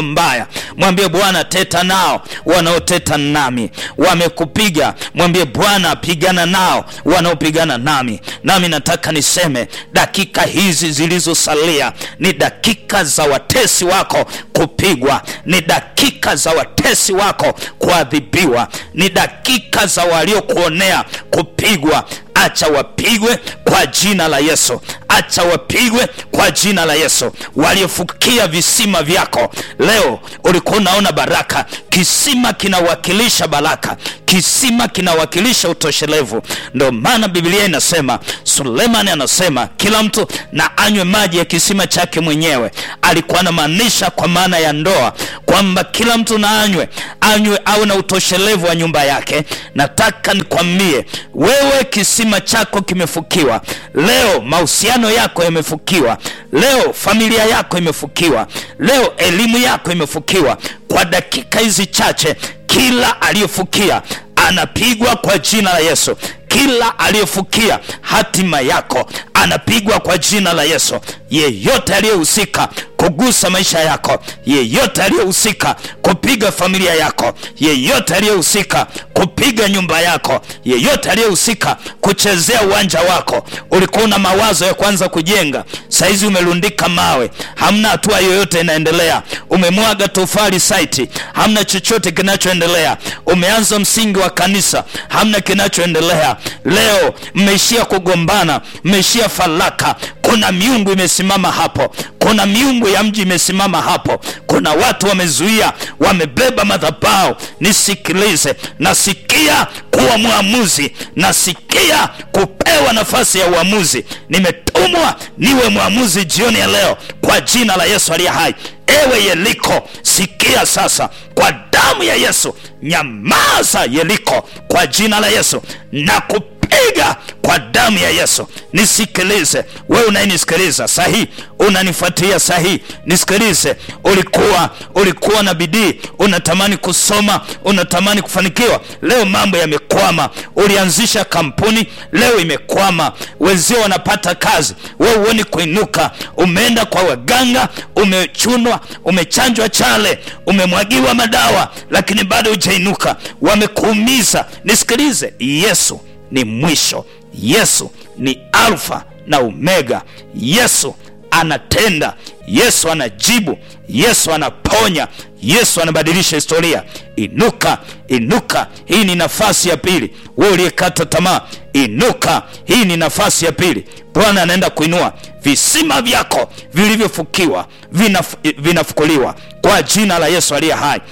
mbaya mwambie bwana teta nao wanaoteta nami wamekupiga mwambie bwana pigana nao wanaopigana nami nami nataka niseme dakika hizi zilizosalia ni dakika za watesi wako kupigwa ni dakika za watesi wako kuadhibiwa ni dakika za waliokuonea kupigwa acha wapigwe kwa jina la yesu acha wapigwe kwa jina la yesu waliofukia visima vyako leo ulikuwa unaona baraka kisima kinawakilisha baraka kisima kinawakilisha utoshelevu ndio maana biblia inasema sulemani anasema kila mtu na anywe maji ya kisima chake mwenyewe alikuwa anamaanisha kwa maana ya ndoa kwamba kila mtu na anywe anywe awe na utoshelevu wa nyumba yake nataka nikwambie wewe kisima chako kimefukiwa leo mahusiano yako yamefukiwa leo familia yako imefukiwa leo elimu yako imefukiwa kwa dakika hizi chache kila aliyefukia anapigwa kwa jina la yesu kila aliyefukia hatima yako anapigwa kwa jina la yesu yeyote aliyehusika kugusa maisha yako yeyote aliyehusika kupiga familia yako yeyote aliyehusika kupiga nyumba yako yeyote aliyehusika kuchezea uwanja wako ulikuwa una mawazo ya kwanza kujenga saizi umerundika mawe hamna hatua yoyote inaendelea umemwaga tofali saiti hamna chochote kinachoendelea umeanza msingi wa kanisa hamna kinachoendelea leo mmeishia kugombana mmeishia falaka kuna miungu imesimama hapo kuna miungu ya mji imesimama hapo kuna watu wamezuia wamebeba madhabao nisikilize nasikia kuwa mwamuzi nasikia kupewa nafasi ya uamuzi nimetumwa niwe mwamuzi jioni ya leo kwa jina la yesu aliye hai ewe yeliko sikia sasa kwa damu ya yesu nyamaza yeliko kwa jina la yesu na kupiga kwa damu ya yesu nisikilize wewe unayenisikiliza sahii unanifuatia sahii nisikilize ulikuwa ulikuwa na bidii unatamani kusoma unatamani kufanikiwa leo mambo yamekwama ulianzisha kampuni leo imekwama wenzio wanapata kazi wewe huoni kuinuka umeenda kwa waganga umechunwa umechanjwa chale umemwagiwa madawa lakini bado hujainuka wamekuumiza nisikilize yesu ni mwisho yesu ni alfa na omega yesu anatenda yesu anajibu yesu anaponya yesu anabadilisha historia inuka inuka hii ni nafasi ya pili we uliyekata tamaa inuka hii ni nafasi ya pili bwana anaenda kuinua visima vyako vilivyofukiwa vinaf, vinafukuliwa kwa jina la yesu aliye hai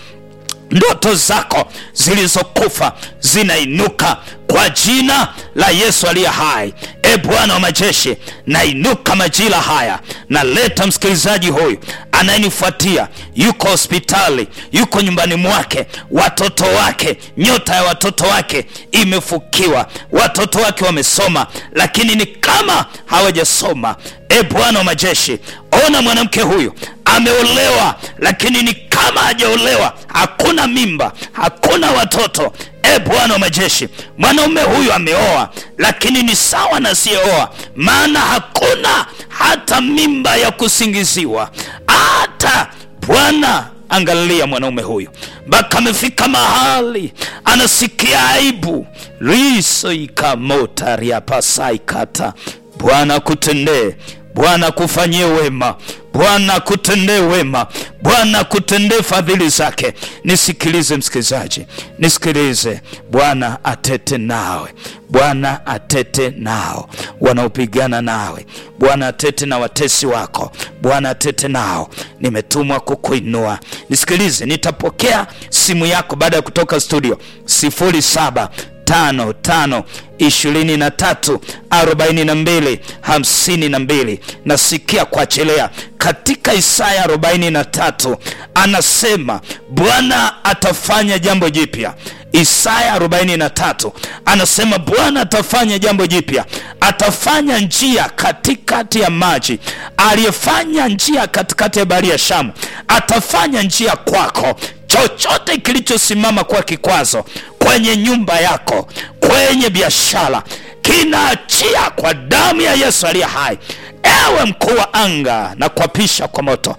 ndoto zako zilizokufa zinainuka kwa jina la yesu aliye hai e bwana wa majeshi nainuka majira haya naleta msikilizaji huyu anayenifuatia yuko hospitali yuko nyumbani mwake watoto wake nyota ya watoto wake imefukiwa watoto wake wamesoma lakini ni kama hawajasoma e bwana wa majeshi ona mwanamke huyu ameolewa lakini ni kama hajaolewa hakuna mimba hakuna watoto e bwana wa majeshi mwanaume huyu ameoa lakini ni sawa na siyeoa maana hakuna hata mimba ya kusingiziwa hata bwana angalia mwanaume huyu mpaka amefika mahali anasikia aibu risoikamotariapasaikata bwana kutendee bwana kufanyie wema bwana kutendee wema bwana kutendee fadhili zake nisikilize msikilizaji nisikilize bwana atete nawe bwana atete nao wanaopigana nawe bwana atete na watesi wako bwana atete nao nimetumwa kukuinua nisikilize nitapokea simu yako baada ya kutoka studio 07 tano tano ishirini na tatu arobaini na mbili hamsini na mbili nasikia kuachilia katika isaya arobaini na tatu anasema bwana atafanya jambo jipya isaya 43 anasema bwana atafanya jambo jipya atafanya njia katikati ya maji aliyefanya njia katikati ya bahari ya shamu atafanya njia kwako chochote kilichosimama kwa kikwazo kwenye nyumba yako kwenye biashara kinaachia kwa damu ya yesu aliye hai ewe mkuu wa anga na kuapisha kwa moto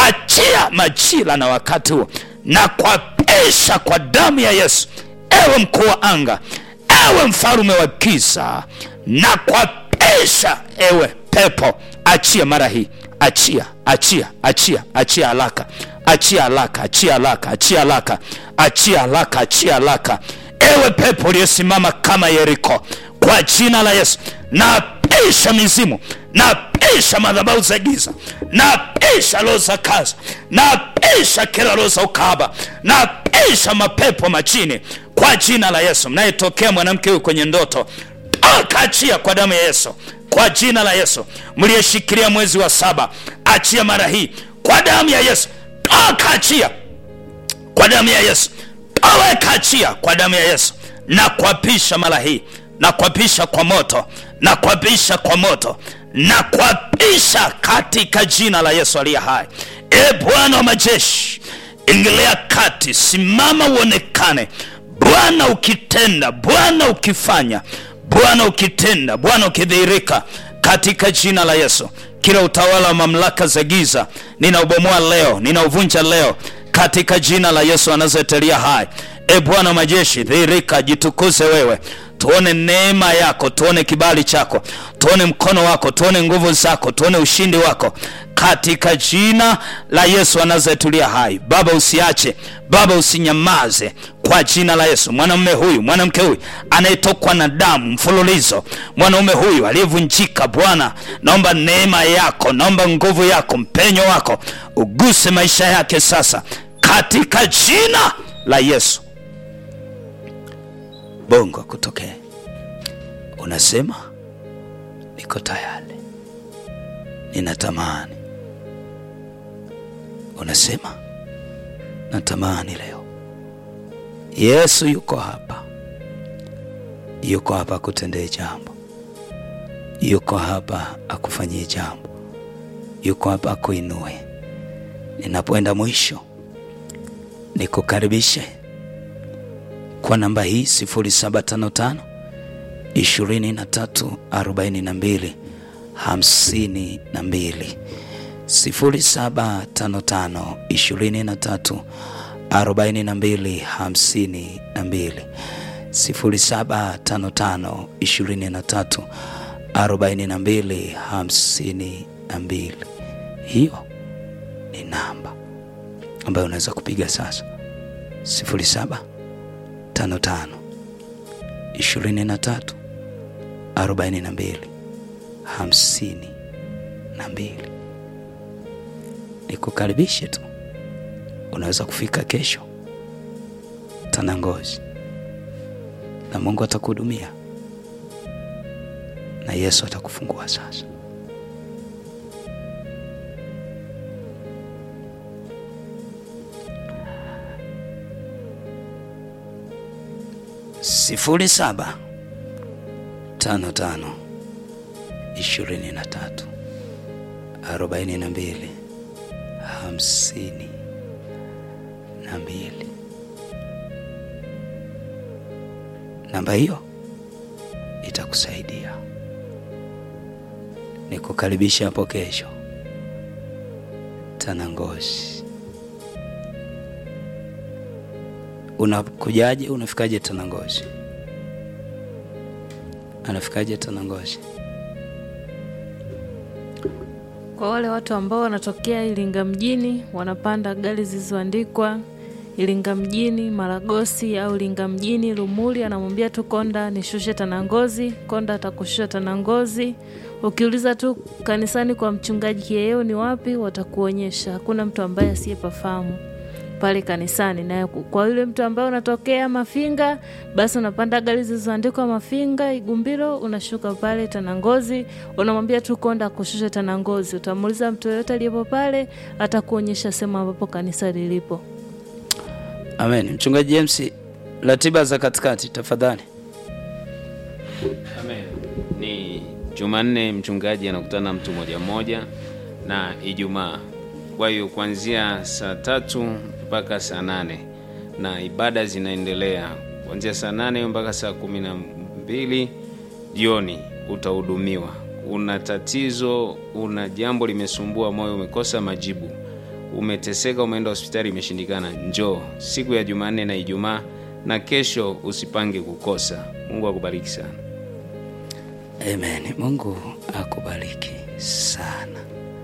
achia majira na wakati huo na kuapisha kwa damu ya yesu ewe mkuu wa anga ewe mfalume wa giza na kuapisha ewe pepo achia mara hii achia achia achia achia haraka achia haraka achia haraka achia haraka achia haraka achia haraka ewe pepo uliyesimama kama yeriko kwa jina la yesu napisha mizimu napisha madhabahu za giza napisha roho za kaza napisha kila roho za ukahaba napisha mapepo machini kwa jina la yesu mnayetokea mwanamke huyu kwenye ndoto toka achia kwa damu ya yesu kwa jina la yesu mliyeshikilia mwezi wa saba achia mara hii kwa damu ya yesu toka achia kwa damu ya yesu toweka achia kwa damu ya yesu na kuapisha mara hii na kuapisha kwa moto na kuapisha kwa moto na kuapisha katika jina la yesu aliye hai e bwana wa majeshi ingilia kati simama uonekane bwana ukitenda bwana ukifanya bwana ukitenda bwana ukidhihirika katika jina la yesu kila utawala wa mamlaka za giza ninaubomoa leo ninauvunja leo katika jina la yesu anazoetelia hai e bwana wa majeshi dhihirika jitukuze wewe tuone neema yako tuone kibali chako tuone mkono wako tuone nguvu zako tuone ushindi wako katika jina la yesu anazoetulia hai baba usiache baba usinyamaze kwa jina la yesu mwanamume huyu mwanamke huyu anayetokwa na damu mfululizo mwanaume huyu aliyevunjika bwana naomba neema yako naomba nguvu yako mpenyo wako uguse maisha yake sasa katika jina la yesu bongo akutokee unasema niko tayari ninatamani unasema natamani leo yesu yuko hapa yuko hapa akutendee jambo yuko hapa akufanyie jambo yuko hapa akuinue ninapoenda mwisho nikukaribishe kwa namba hii 0755 23 42 52 0755 23 42 52 0755 23 42 52 hiyo ni namba ambayo unaweza kupiga sasa 07 55 23 42 52 nikukaribishe tu unaweza kufika kesho tanangozi na mungu atakuhudumia na yesu atakufungua sasa sifuri saba tano tano ishirini na tatu arobaini na mbili hamsini na mbili namba hiyo itakusaidia nikukaribisha hapo kesho tanangozi unakujaje unafikaje tanangozi anafikaje tanangozi Kwa wale watu ambao wanatokea Iringa mjini wanapanda gari zilizoandikwa Iringa mjini Maragosi au Iringa mjini Lumuli, anamwambia tu konda nishushe Tanangozi, konda atakushusha Tanangozi. Ukiuliza tu kanisani kwa mchungaji Kieo ni wapi, watakuonyesha. Hakuna mtu ambaye asiyepafahamu pale kanisani. Na kwa yule mtu ambaye unatokea Mafinga, basi unapanda gari zilizoandikwa Mafinga Igumbiro, unashuka pale Tanangozi, unamwambia tu konda akushushe Tanangozi. Utamuuliza mtu yoyote aliyepo pale, atakuonyesha sehemu ambapo kanisa lilipo. amen mchungaji james ratiba za katikati tafadhali Amen. Ni Jumanne mchungaji anakutana mtu moja moja na Ijumaa. Kwa hiyo kuanzia saa tatu mpaka saa nane na ibada zinaendelea kuanzia saa nane mpaka saa kumi na mbili jioni utahudumiwa. Una tatizo, una jambo limesumbua moyo, umekosa majibu, umeteseka, umeenda hospitali imeshindikana, njoo siku ya Jumanne na Ijumaa, na kesho usipange kukosa. Mungu akubariki sana. Amen. Mungu akubariki sana.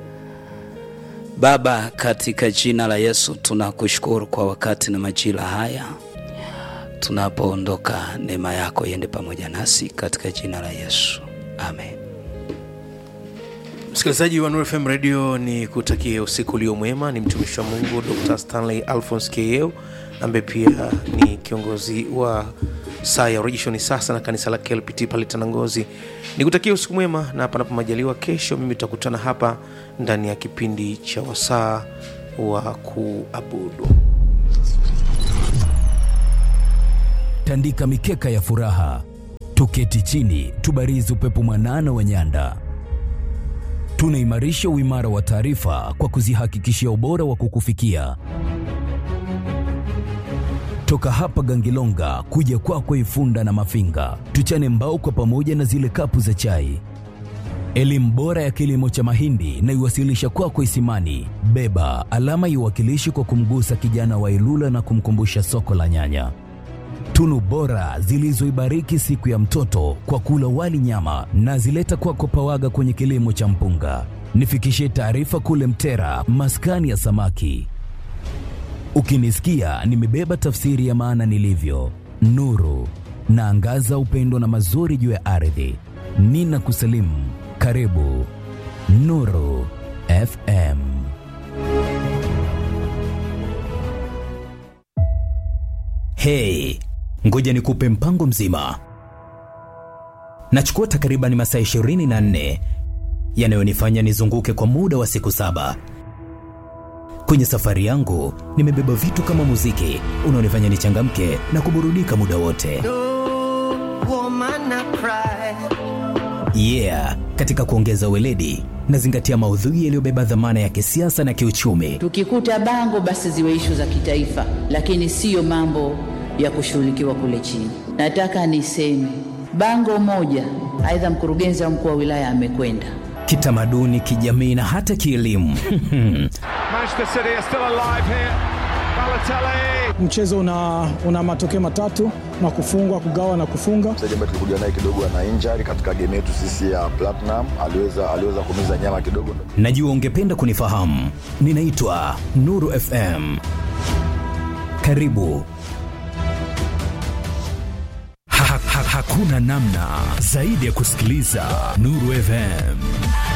Baba, katika jina la Yesu tunakushukuru kwa wakati na majira haya. Tunapoondoka, neema yako iende pamoja nasi katika jina la Yesu. Amen. Msikilizaji wa Nuru FM Radio, ni kutakia usiku ulio mwema. Ni mtumishi wa Mungu Dr. Stanley Alphonse Keyeo ambaye pia ni kiongozi wa saa ya urejesho ni sasa na kanisa la KLPT pale Tanangozi. Ni kutakia usiku mwema, na panapo majaliwa, kesho mimi tutakutana hapa ndani ya kipindi cha wasaa wa kuabudu. tandika mikeka ya furaha, tuketi chini, tubarizi upepo mwanana wa nyanda. Tunaimarisha uimara wa taarifa kwa kuzihakikishia ubora wa kukufikia toka hapa Gangilonga kuja kwako Ifunda na Mafinga, tuchane mbao kwa pamoja na zile kapu za chai. Elimu bora ya kilimo cha mahindi na iwasilisha kwako Isimani. Beba alama iwakilishi kwa kumgusa kijana wa Ilula na kumkumbusha soko la nyanya tunu bora zilizoibariki siku ya mtoto kwa kula wali nyama na zileta kwako Pawaga kwenye kilimo cha mpunga. Nifikishie taarifa kule Mtera, maskani ya samaki. Ukinisikia nimebeba tafsiri ya maana nilivyo, nuru naangaza upendo na mazuri juu ya ardhi. Nina kusalimu, karibu Nuru FM. Hey, ngoja nikupe mpango mzima. Nachukua takriban masaa 24 yanayonifanya nizunguke kwa muda wa siku saba. Kwenye safari yangu nimebeba vitu kama muziki unaonifanya nichangamke na kuburudika muda wote. woman I cry. Yeah, katika kuongeza weledi nazingatia maudhui yaliyobeba dhamana ya kisiasa na kiuchumi. Tukikuta bango basi ziwe ishu za kitaifa, lakini siyo mambo ya kushughulikiwa kule chini. Nataka niseme bango moja, aidha mkurugenzi au mkuu wa wilaya amekwenda Kitamaduni, kijamii na hata kielimu. Manchester City are still alive here. Balotelli. mchezo una, una matokeo matatu na kufungwa kugawa na kufunga mchezaji ambaye tulikuja naye kidogo ana injury katika game yetu sisi ya Platinum, aliweza aliweza kumiza nyama kidogo. Najua ungependa kunifahamu. Ninaitwa Nuru FM. Karibu. Ha, ha, hakuna namna zaidi ya kusikiliza Nuru FM.